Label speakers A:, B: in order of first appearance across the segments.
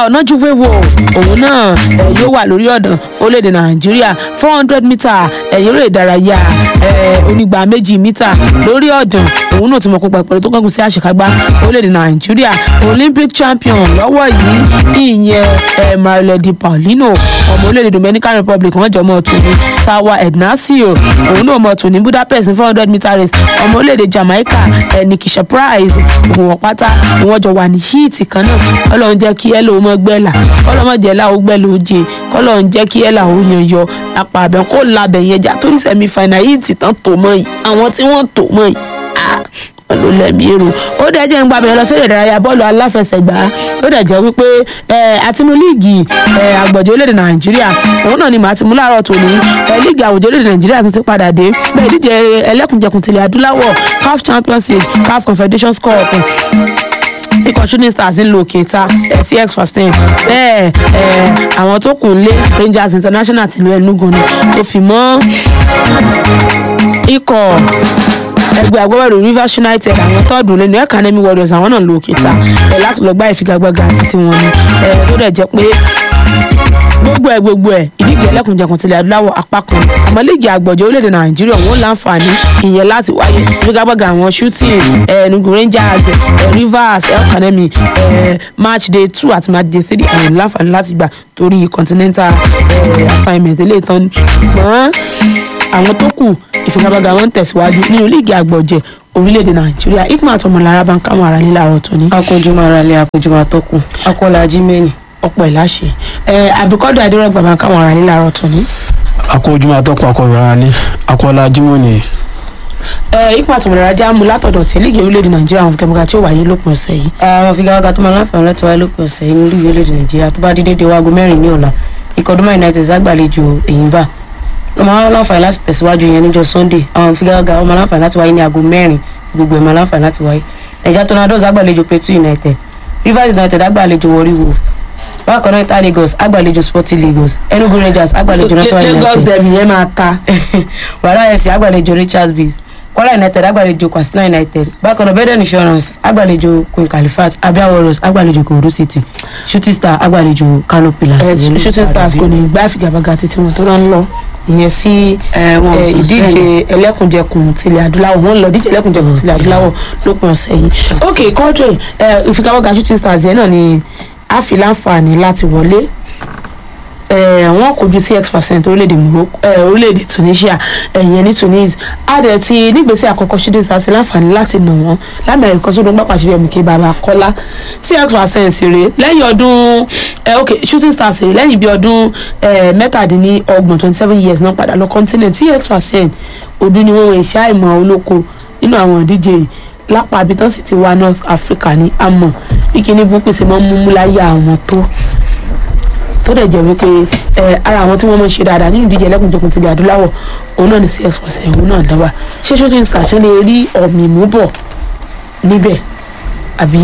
A: ọ̀nàjúwéwò òun náà ẹ̀ yóò wà lórí ọ̀dàn orílẹ̀-èdè nàìjíríà four hundred metre ẹ̀yìn eré ìdárayá ẹ̀ onígbà méjì mítà lórí ọ̀dàn òun náà ti mọ̀ kópa ìpẹ̀lú tó kángun sí àṣekágbá orílẹ̀-èdè nàìjíríà olympic champion lọ́wọ́ yìí ìyẹn ẹ̀ marile di paulino ọmọ orílẹ̀-èdè dominican republic wọ́n jọ mọ́ ọ̀tún ní sawa ednasio òun náà mọ̀ ọ̀tún ní budapest ní four hundred metre race ọmọ orílẹ̀-èdè jamaica ẹ̀ nikisha prize òun wọ́n pátá wọ́n jọ wà ní híìtì kan náà ọlọ́run jẹ́ kí ẹ lóun mọ́ gbẹ́là ọlọ́mọ jẹ́ láwọn gbẹ́là oje kọ́lọ́run jẹ́ kí ẹ làwọn yan yọ apá abẹ́ kó labẹ̀ yẹn jà torí sẹ́mi fàìnà híìtì tán tó mọ́ yìí àwọn tí wọ́n tó mọ́ yìí ló lẹ́mí èrò ó dẹ̀ jẹ́ ń gba abẹ́rẹ́ lọ sí ìdárayá bọ́ọ̀lù aláfẹsẹ̀gbá ó dẹ̀ jẹ́ wípé àtinú líìgì àgbọ̀jọ́ orílẹ̀-èdè nàìjíríà òun náà ni màá ti mú láàárọ̀ tòní líìgì àwùjọ orílẹ̀-èdè nàìjíríà tún ti padà dé bẹ́ẹ̀ díje ẹlẹ́kùnjẹkùn tilẹ̀ adúláwọ̀ caf champions league caf confederations cup ikọ̀ shooting stars ń lo òkèta cx fifteen bẹ́ẹ̀ àwọn tó kù ń lé rangers international tìlú enugu ni tó fi mọ́ ikọ̀ ẹgbẹ́ agbábọ́ọ̀lù rivers united àwọn tọ́ọ̀dù lẹ́nu academy warriors àwọn náà lo òkèta ẹ̀ láti lọ gbá ìfigagbága títí wọn ni ẹ̀ tó dẹ̀ jẹ́ pé gbogbo ẹ gbogbo ẹ ìdíje ẹlẹ́kùnjẹkùn tilẹ̀ adúláwọ̀ apá kan àmọ́ líìgì àgbọ̀jọ́ orílẹ̀-èdè nàìjíríà wọn láǹfààní ìyẹn láti wáyé ìfigagbága àwọn shooting enugu rangers rivers academy match day two àti match day three àwọn láǹfààní láti gbà torí continental assignment eléyìí tán ṣùgbọ́n àwọn tó kù ìfigagbága wọn tẹ̀síwájú nínú líìgì àgbọ̀jẹ̀ orílẹ̀-èdè nàìjíríà ikman àtọmọlára bá ń káwọn ará nílẹ̀ àrọ̀ tó ní.
B: akójúmọ́ ara lé akójúmọ́ atọ́kùn akọ́lá jimeni.
A: ọ̀pọ̀ ìláṣẹ àbíkọ́dọ̀ adérọ́gbà bá ń káwọn ará nílẹ̀ àrọ̀ tó ní.
C: akójúmọ́ atọ́kùn akọ̀rọ̀ alẹ́ akọ́lá jimoni.
A: ikman àtọmọlára já mu látọ̀dọ̀ tí líìgì orílẹ̀-èdè nàìjíríà àwọn figagbága tí ó wáyé lópin ọ̀sẹ̀ yìí.
B: àwọn figagbága tó máa láǹfààní láti wáyé lópin ọ̀sẹ̀ yìí ní líìgì orílẹ̀-èdè nàìjíríà tó bá dé dédé waago mẹ́rin ní ọ̀la ikọ̀ duma united ṣàgbàlejò èyínbá wọ́n máa láǹfààní láti tẹ̀síwájú yẹn níjọ́ sunday àwọn figagbága wọ́n máa láǹfààní láti wáyé ní aago mẹ́rin gbogbo ẹ̀ máa láǹfààní láti wáyé nàìjíríà tornadoes àgbàlejò plateau united rivers united àgbàlejò warri wolf bákan náà ita lagos àgbàlejò sporting lagos enugu rangers àgbàlejò national united
A: lagos dem yẹn máa ta.
B: wàhálà fc àgbàlejò richards base kwara united àgbàlejò kwasina united bákan náà beden insurance àgbàlejò queen califat abia warriors àgbàlejò kodo city shooting star àgbàlejò kano pillars.
A: shooting stars kò ní gbá ìfigagbága títí wọn tó rán lọ ìyẹn sí
B: wọn ò sọ
A: ìdíje ẹlẹ́kùnjẹkùn tilẹ̀ adúláwọ̀ wọ́n lọ díje ẹlẹ́kùnjẹkùn tilẹ̀ adúláwọ̀ lópin ọ̀sẹ̀ yìí ok kọ́ńtò ìfigagbága shooting stars yẹn náà ni a fi láǹfààní láti wọlé wọ́n kojú sí x percent orílẹ̀-èdè morocco orílẹ̀-èdè tunisia ẹ̀yẹn ní tunis adẹ̀ ti nígbèsè àkọ́kọ́ shooting stars láǹfààní láti nà wọ́n lámẹ̀rẹ̀ kan sódò gbàpà ṣe fẹ́mi kí baba kọ́lá sí x percent rè lẹ́yìn ọdún ok shooting stars rè lẹ́yìn bí ọdún mẹ́tàdínlọ́gbọ̀n twenty seven years náà padà lọ continent sí x percent ọdún ni wọ́n wọ iṣẹ́ àìmọ̀ olóko nínú àwọn ìdíje yìí lápá abitán sì ti wá north africa ní àmọ́ bí kíní bó pèsè mọ́ múmú láyé àwọn tó tó dẹ̀ jẹ́ wípé ẹ ara àwọn tí wọ́n mọ̀ ṣe dáadáa nínú ìdíje ẹlẹ́kùnjẹkùn tilẹ̀ adúláwọ̀ òun náà ní sí ẹ̀sọ̀ọ̀sẹ̀ òun náà dáwà ṣé shooting star ṣe lè rí ọ̀mì mú bọ̀ níbẹ̀ àbí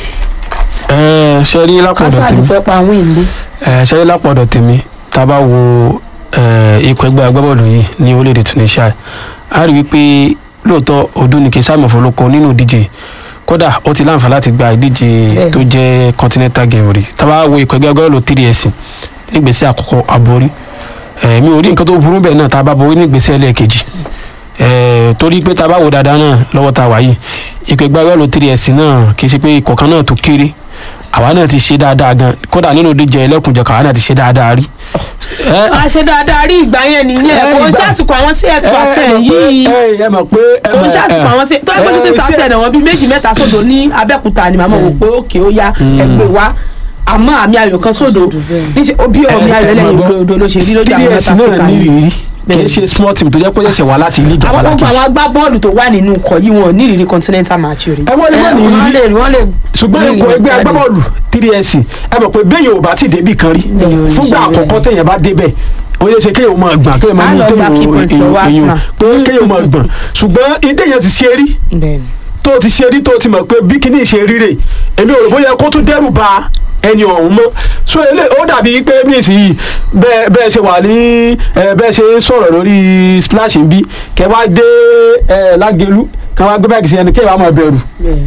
C: ẹ ṣe rí lápọ̀dọ̀
A: kásá
C: tèmi
A: àdúpẹ́ pa àwọn ìlú.
C: ẹ ṣe rí lápọ̀dọ̀ tèmi tá a bá wo ẹ, ikọ̀ ẹgbẹ́ agbábọ́ọ̀lù yìí ní orílẹ̀-èdè Tunisia a rí wípé lóòótọ́ ọdún ní kí sáàmù ọ̀fọ̀lọ́kọ nínú ìdíje kódà ó ti láǹfà láti gba ìdíje
A: Bẹ́ẹ̀.
C: tó jẹ́ continental game rí tá a bá wo ikọ̀ ẹgbẹ́ agbábọ́ọ̀lù 3S nígbèsè àkọ́kọ́ aborí ẹ, mi ò rí nǹkan tó burú bẹ́ẹ̀ náà tá a bá borí nígbèsè ẹlẹ́ẹ̀kejì ẹ, torí pé tá a bá wo dáadáa náà lọ́wọ́ tá a wà yìí ikọ̀ ẹgbẹ́ agbábọ́ọ̀lù 3S náà kì í ṣe pé ikọ̀ kan náà tó kéré àwa náà ti ṣe dáadáa gan kódà nínú ìdíje ẹlẹ́kùnjẹ̀kọ̀ àwa náà ti ṣe dáadáa rí. ẹ,
A: a ṣe dáadáa rí ìgbà yẹn nìyẹn
C: ẹ,
A: kò ń
C: ìgbà-
A: ṣàsìkò àwọn sí x percent
C: ẹ,
A: yìí
C: ẹ, ẹ mọ̀ pé ẹ
A: kò ń
C: mọ̀,
A: ṣàsìkò
C: ẹ,
A: àwọn sí tó ẹgbẹ́ shooting
C: ẹ,
A: star
C: ṣé-
A: ṣẹ̀ wọ́n bíi méjì mẹ́ta sódò ní abẹ́òkúta ni màmá wò pé òkè ó yá ẹgbẹ́ wa àmọ́ àmì ayò kan sódò níṣẹ́ bí omi ayò ẹlẹ́yin òdo ló ṣe rí lójú àwọn
C: TDS
A: North
C: náà
A: Africa
C: ní
A: yìí.
C: ìrírí kì í
A: Bẹ́ẹ̀ni.
C: ṣe small team tó jẹ́ pé ẹ̀ṣẹ̀ wá láti ilé ìjọba
A: àwọn gbogbo
C: lákejì
A: àwọn agbábọ́ọ̀lù tó wà nínú ikọ̀ yìí wọn ò ní ìrírí continental match rí.
C: ẹ wọ́n lè má ní
B: wọ́n
C: ìrírí
B: lè wọ́n lè
C: ṣùgbọ́n
B: ní
C: ikọ̀
B: ìrírí
C: ẹgbẹ́
B: jáde.
C: agbábọ́ọ̀lù 3S ẹ mọ̀ pé bẹ́ẹ̀ yóò bá ti débì kan rí
B: Bẹ́ẹ̀ yóò rí
C: fúngbà
B: iṣẹ́
C: àkọ́kọ́
B: bẹ́ẹ̀.
C: téèyàn bá débẹ̀ ó yẹ ṣe kéèyàn máa gbọ̀n kéèyàn máa
A: Á
C: ní
A: lọ gba key points lọ́wọ́
C: téèyàn
A: Arsenal.
C: pé kéèyàn máa gbọ̀n ṣùgbọ́n ìdéyàn ti ṣe rí
A: bẹ́ẹ̀ni
C: tó ti ṣe rí tó ti mọ̀ pé bí kíní ṣe rí rè èmi ò rò bóyá kó tún dẹ́rù ba ẹni ọ̀hún mọ́ so ele ó dàbí pé nísìnyí bẹ́ẹ̀ bẹ́ẹ̀ ṣe wà ní ẹ, bẹ́ẹ̀ ṣe ń sọ̀rọ̀ lórí splash ń bí kẹ́ wá dé ẹ, lágẹ̀lú kẹ́ wá gbé báyìí sí ẹni kẹ́ wàá máa bẹ̀rù
A: bẹ́ẹ̀ni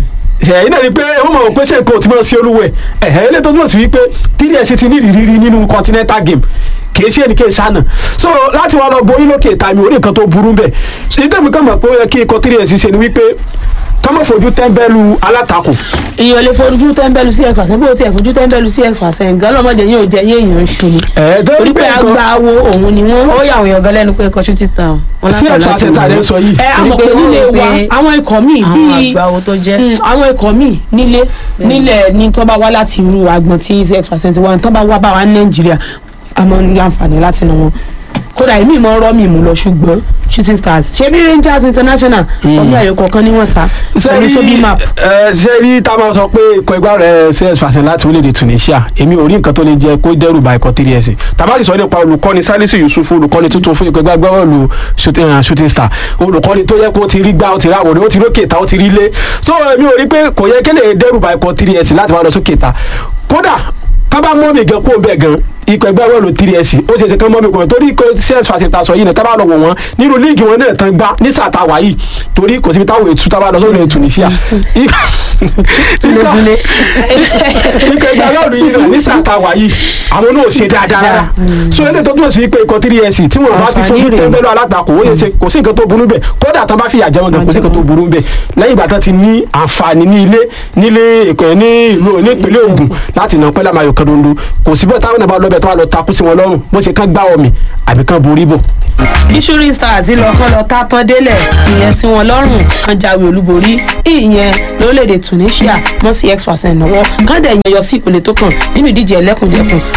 C: ẹ̀yìn náà ni pé wọ́n mọ̀ pé ṣe nǹkan ò ti máa ṣe olúwẹ̀ ẹ̀hẹ́ ilé tó túmọ̀ sí wípé tds ti ní ìrírí nínú continental game kìí ṣe ẹnì kìí ṣànà so láti wá lọ borí lókè ìta mi ò rí nǹkan tó burú bẹ́ẹ̀ ṣe tẹ̀mí kàn mọ̀ pé ó yẹ kí ikọ̀ tds ṣe ni wípé kọ́mọ̀ fojú tẹ́ńbẹ́lú alátakùn
A: èèyàn lè fojú tẹ́ńbẹ́lú sí x percent bó o tiẹ̀ fojú tẹ́ńbẹ́lú sí x percent gan lọ́mọdé yóò jẹ́ yé èèyàn ń ṣu ni
C: ẹ̀ tó
A: torí
C: rí
A: pé
C: pé nǹkan
A: agbáwo òun ni wọ́n.
B: ó yà àwọn èèyàn gan lẹ́nu pé ikọ̀ shooting star wọn
C: sí ẹ̀sọ́ àti ẹ̀ta rẹ̀ ń sọ yìí
A: ẹ àmọ̀
B: Torí
A: pé
B: pé
A: nílé
B: wọ́n rò
A: wa
B: pé
A: àwọn ikọ̀ míì
B: àwọn
A: bíi
B: àgbàwo tó jẹ́
A: Mm, àwọn ikọ̀ míì nílé nílẹ̀ ní tó bá wá láti irú agbọ̀n tí x percent wà tó bá wá bá wa ní nàìjíríà a máa ń láǹfààní láti nà wọn kódà èmi ìmọ̀ ọ̀rọ̀ mi mú lọ ṣùgbọ́n shooting stars ṣé bí rangers international ọmọ ẹ̀yọ kọ̀ọ̀kan ni wọ́n ta pẹ̀lú sóbì map
C: ẹ ṣe rí tá a máa sọ pé ikọ̀ ẹgbẹ́ rẹ̀ cs percent láti orílẹ̀-èdè tunisia èmi ò rí nǹkan tó lè jẹ́ kó dẹ́rù ba ikọ̀ three s tàbá sì sọ nípa olùkọ́ni salisu yusuf olùkọ́ni tuntun fún ikọ̀ ẹgbẹ́ agbábọ́ọ̀lù shooting uh, shooting star olùkọ́ni tó yẹ kó ti rí gbá ó ti rí àwòrán ó ti rí òkè ta ó ti rí ilé so èmi ò rí pé kò yẹ kí lè dẹ́rù ba ikọ̀ three s láti wá lọ sókè ta kódà kábà mọ́ mi gan kó bẹ́ẹ̀ gan ikọ̀ ẹgbẹ́ bọ́ọ̀lù three s ó ṣe ṣe kán mọ́ mi kò torí ikọ̀ cs fàṣẹ sọ yìí náà tábà lọ wọ̀ wọ́n nínú líìgì wọn náà tán gbá ní sàtàwá yìí torí kò síbi táwọn ètú tábà lọ sórí tunisia
B: Túlétúlé.
C: ikọ̀ ẹgbẹ́ bọ́ọ̀lù yìí náà ní sàtàwá yìí àwọn náà ò ṣe dáadáa rárá so eléyìí tó túmọ̀ sí pé ikọ̀ three s tí wọn bá ti
A: Àǹfààní
C: fojú
A: rèé.
C: tẹ́ńbẹ́lú alátakò ó yẹ ṣe kò sí nǹkan tó burú bẹ́ẹ̀ kódà tán bá fìyà jẹ wọn gan kò sí nǹkan tó burú bẹ́ẹ̀ lẹ́yìn ìgbà tán ti ní àǹfààní ní ilé nílé ìpè ní ìlú ní ìpínlẹ̀ Ògùn láti nà pẹ́lú àmàyò kan dondo kò sí bẹ́ẹ̀ táwọn náà bá lọ́bẹ̀ tó wà lọ takú sí wọn lọ́rùn bó ṣe kán gbá omi àbí kán borí bò.
A: bí shooting stars lọ kán lọ tá tán délẹ̀ ìyẹn sí wọn lọ́rùn kan jáwé olúborí ìyẹn lórílẹ̀‐èdè tunisia mọ́ sí x percent náwó kán dẹ̀ yẹn yọ sí ìpele tó kàn nínú ìdíje ẹlẹ́kùnjẹkùn